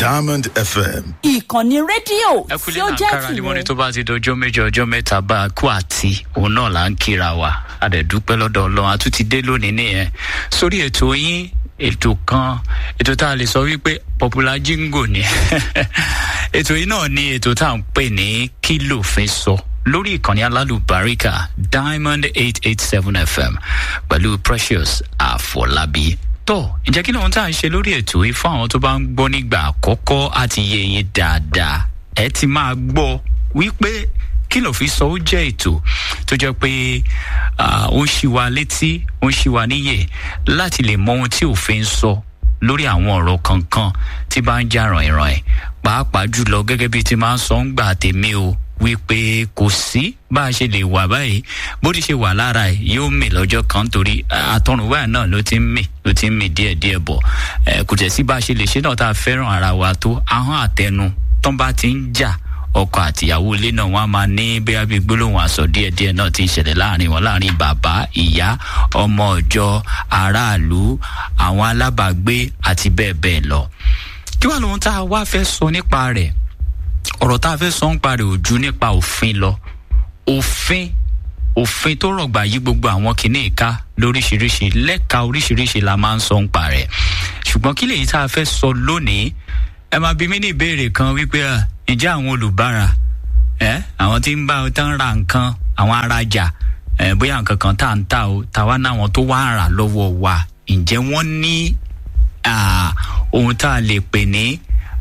Diamond FM. ìkànnì rédíò ẹ tí kúlé ó náà jẹ́ kára ni wọ́n ní tìrẹ. tó bá ti dọjọ́ méjì ọjọ́ mẹ́ta bá a kú àti òun náà là ń kíra wa a dẹ̀ dúpẹ́ lọ́dọ̀ ọlọ́run a tún ti dé lónìí nìyẹn sórí ètò yín ètò kan ètò tá a lè sọ wípé popular jingo ni ètò yìí náà ni ètò tá à ń pè ní kí lòfin sọ lórí ìkànnì alálùbáríkà diamond eight eight seven fm pẹ̀lú precious àfọlábí tó ǹjẹ́ kí lóun tá à ń ṣe lórí ètò yìí fún àwọn tó bá ń gbọ́ nígbà àkọ́kọ́ àti yé yín dáadáa ẹ ti máa gbọ́ wípé kí ló fi sọ ó jẹ́ ètò tó jẹ́ pé ah, ó ń ṣí wa létí ó ń ṣí wa níyè láti lè mọ ohun tí òfin ń sọ lórí àwọn ọ̀rọ̀ kankan tí bá ń jà ràn-ìràn pàápàá jùlọ gẹ́gẹ́ bí ti máa ń sọ ń gbà tèmi o wípé kò sí bá a ṣe lè wà báyìí bó ti ṣe wà lára ẹ yóò mì lọ́jọ́ kan torí àtọ̀rùnwá náà ló ti ń mì ló ti ń mì díẹ̀díẹ̀ bọ̀ ẹ kò tẹ̀ sí bá a ṣe lè ṣe náà tá a fẹ́ràn ara wa tó ahọ́n àtẹnu tán bá ti ń jà ọkọ àtìyàwó ilé náà wọn á máa ní bóyá bíi gbólóhùn àsọ díẹdíẹ náà ti ń ṣẹlẹ láàrin wọn láàrin bàbá ìyá ọmọ ọjọ aráàlú àwọn alábàágbé àti bẹẹ bẹẹ lọ kí wàá lóhun tá a wá fẹ́ sọ nípa rẹ̀ ọ̀rọ̀ tá a fẹ́ sọ nípa rẹ̀ ò ju nípa òfin lọ òfin òfin tó rọ̀gbà yí gbogbo àwọn kìíní ìka lóríṣiríṣi lẹ́ka oríṣiríṣi la máa ń sọ nípa rẹ̀ ṣùgbọ́n kí lèyí tá a fẹ́ sọ lónìí ẹ máa bí mí ní ìbéèrè kan wípé à ǹjẹ́ àwọn olùbárà ẹ àwọn tí ń bá tán ra nǹkan àwọn arajà ẹ bóyá nǹkan kan tá à ń tà o tàwa náwọn tó wá rà lọ́wọ́ wa ǹjẹ́ wọ́n ní ah, ohun tá a lè pè ní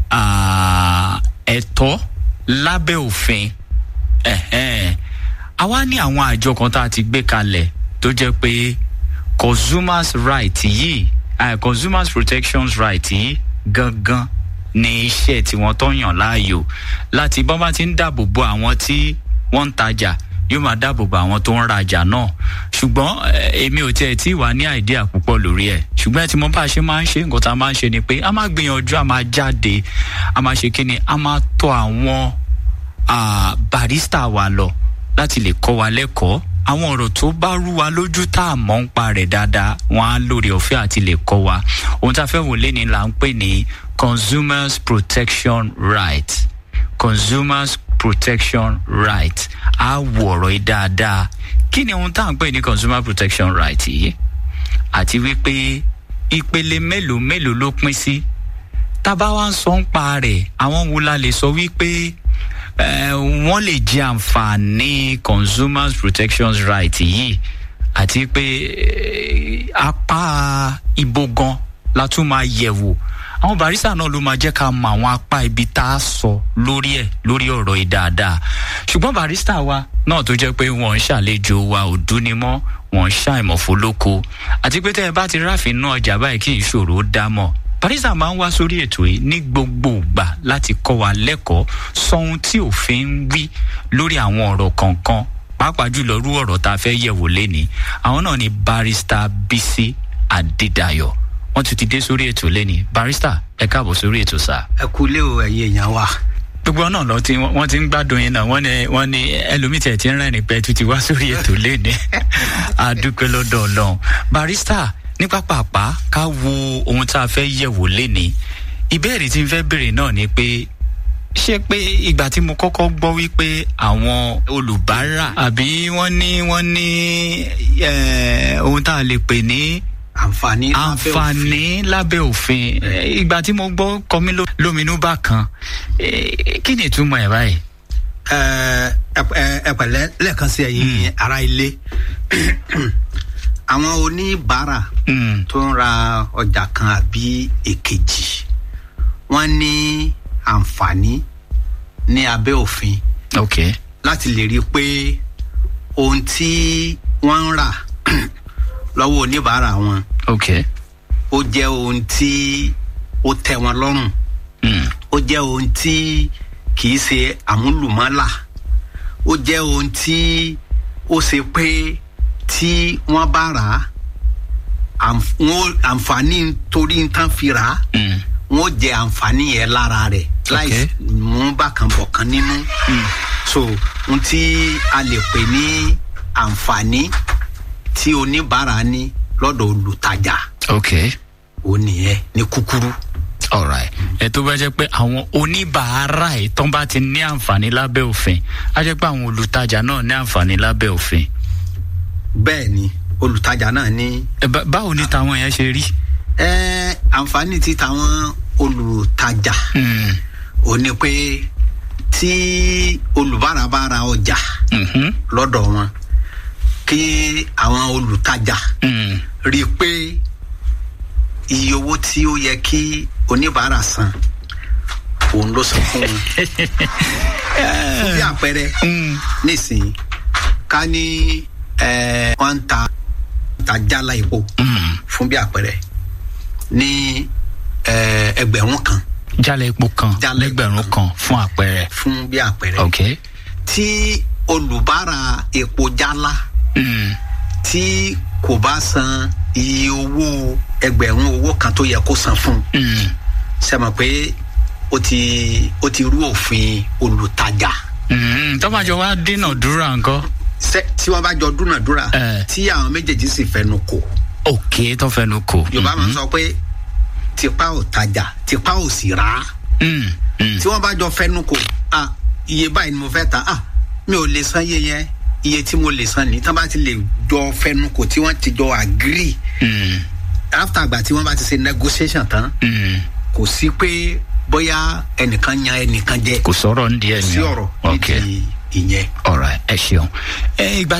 ah, ẹ̀tọ́ lábẹ́ òfin ẹ̀hẹ́n. àwa ní àwọn àjọ kan tá a ti gbé kalẹ̀ tó jẹ́ pé consumers right yìí ah, consumers protections right yìí gangan ní iṣẹ́ tí wọ́n tó yàn láàyò láti bọ́n bá ti ń dáàbò bo àwọn tí wọ́n ń tajà yóò máa dáàbò bo àwọn tó ń rajà náà ṣùgbọ́n eh, èmi ò tiẹ̀ tí ì wá ní àìdíà púpọ̀ lórí ẹ̀ ṣùgbọ́n ẹ ti mọ bá a ṣe máa ń ṣe nǹkan tá a máa ń ṣe ni pé a máa gbìyànjú a máa jáde a máa ṣe kí ni a máa tọ àwọn ah, barista wa lọ láti lè kọ́ wa lẹ́kọ̀ọ́ àwọn ọ̀rọ̀ tó bá rú wa lójú tá a mọ̀ ń pa rẹ̀ dáadáa wọ́n á lórí ọ̀fẹ́ àti lè kọ́ wa ohun tá a fẹ́ wò lé ní là ń pè ní consumers protection right consumers protection right á wò ọ̀rọ̀ yìí dáadáa kí ni ohun tá à ń pè ní consumer protection right yìí àti wípé ìpele mélòó mélòó ló pín sí tábà wá ń sọ ń pa rẹ̀ àwọn wo la lè sọ wípé eh, wọ́n lè jẹ àǹfààní consumers protection right yìí àti pé eh, apá ibo gan la tún máa yẹ̀ wò àwọn barista náà ló máa jẹ́ ká mọ àwọn apá ibi tá a sọ lórí ẹ̀ lórí ọ̀rọ̀ yìí dáadáa ṣùgbọ́n barista wa náà tó jẹ́ pé wọ́n ń ṣàlejò wa ò dúni mọ́ wọ́n ń ṣàìmọ̀fólóko àti pé tẹ́ ẹ bá ti ráfin náà ọjà báyìí kí ìṣòro ó dá mọ̀ barista máa ń wá sórí ètò yìí ní gbogbo ìgbà láti kọ́ wa lẹ́kọ̀ọ́ sọ ohun tí òfin ń wí lórí àwọn ọ̀rọ̀ kọ̀ọ̀kan pàápàá jùlọ rú ọ̀rọ̀ tá a fẹ́ yẹ̀wò lénìí àwọn náà ni barista bisi adédayọ̀ wọ́n tún ti dé sórí ètò lénìí barista ẹ káàbọ̀ sórí ètò sáà ẹ kú lé o ẹ̀yin èèyàn wa. gbogbo náà lọ tí wọn ti ń gbádùn yín náà wọn ní wọn ní ẹlòmíì tẹ̀ tí ń rẹ́rìn pẹ́ tó ti wá sórí ètò léni àdúpẹ́ lọ́dọ̀ ọlọ́run barista ní pápápá ká wo ohun tá a fẹ́ yẹ̀wò léni ìbéèrè tí n fẹ́ béèrè náà ni pé ṣé pé ìgbà tí mo kọ́kọ́ gbọ́ wípé àwọn olùbárà àbí wọ́n ní wọ́n ní eh, ohun tá a lè pè ní àǹfààní lábẹ́ òfin. àǹfààní lábẹ́ òfin Eh, ìgbà tí mo gbọ́ kọmí ló- lóminú bá kan eh, kí ni ìtumọ̀ ẹ̀ báyìí. ẹ ẹ- ẹ- ẹ pẹ̀lẹ́ lẹ́ẹ̀kan sí ẹ̀yin ará ilé àwọn oníbàárà Mm, tó ń ra ọjà kan àbí èkejì wọ́n ní àǹfààní ní abẹ́ òfin ok láti lè rí i pé ohun tí wọ́n ń rà lọ́wọ́ oníbàárà wọn ok ó jẹ́ ohun tí ó tẹ́ wọn lọ́rùn mm, ó jẹ́ ohun tí kì í ṣe àmúlùmọ́là ó jẹ́ ohun tí ó ṣe pé tí wọ́n bá rà á àǹf- wọ́n- àǹfààní torí nǹkan fi rà á mm, wọ́n jẹ àǹfààní yẹn lára rẹ̀ láì Okay. mú bákan bọ̀kan nínú so ohun tí a lè pè ní àǹfààní tí oníbàárà ní lọ́dọ̀ olùtajà ok ó nìyẹn ní kúkúrú. alright ẹ tó bá jẹ́ pé àwọn oníbàárà ẹ̀ tán bá ti ní àǹfààní lábẹ́ òfin á jẹ́ pé àwọn olùtajà náà ní àǹfààní lábẹ́ òfin bẹ́ẹ̀ ni olùtajà náà ní Ẹ bá- báwo ni tàwọn yẹn ṣe rí. ẹ àǹfààní ti tàwọn olùtajà Mm, ò ní pé tí olùbárà bá ra ọjà mhm, lọ́dọ̀ wọn kí àwọn olùtajà mm, rí i pé iye owó tí ó yẹ kí oníbàárà san òun ló san fún wọn. fún bí àpẹẹrẹ mm, nísìnyí ká ní ẹ, wọ́n ń ta ta jálá epo mm. fún bí àpẹẹrẹ ní ẹ, ẹgbẹ̀rún kan jálẹ̀ epo kan Jálẹ̀ lẹ́gbẹ̀rún epo kan fún àpẹẹrẹ. fún bí àpẹẹrẹ ok. tí olùbárà epo jálá Mm, tí kò bá san iye owó ẹgbẹ̀rún owó kan tó yẹ kó san fún un mm, ṣe mọ̀ pé ó ti ó ti rú òfin olùtajà mm. tọ́bàjọ́ wa dínàdúrà nǹkan. Ṣé- tí wọ́n bá jọ dúnàdúrà Eh. tí àwọn méjèèjì sì fẹnu kò ok tó fẹnu kò. yorùbá máa ń sọ pé tipa ò tajà tipa ò sì rà á Mm, mm. tí wọ́n bá jọ fẹnu kò ah iye báyìí ni mo fẹ́ ta ah mi ò lè san iye yẹn iye tí mo lè san ní tí wọ́n bá ti lè jọ fẹnu kò tí wọ́n ti jọ agree Mm, after àgbà tí wọ́n bá ti ṣe negotiation tán mm. kò sí pé bóyá ẹnìkan yan ẹnìkan jẹ kò sọ̀rọ̀ ń di ẹ̀ ní sí ọ̀rọ̀ ok nídìí ìyẹn. alright ẹ ṣeun. ẹ ìgbà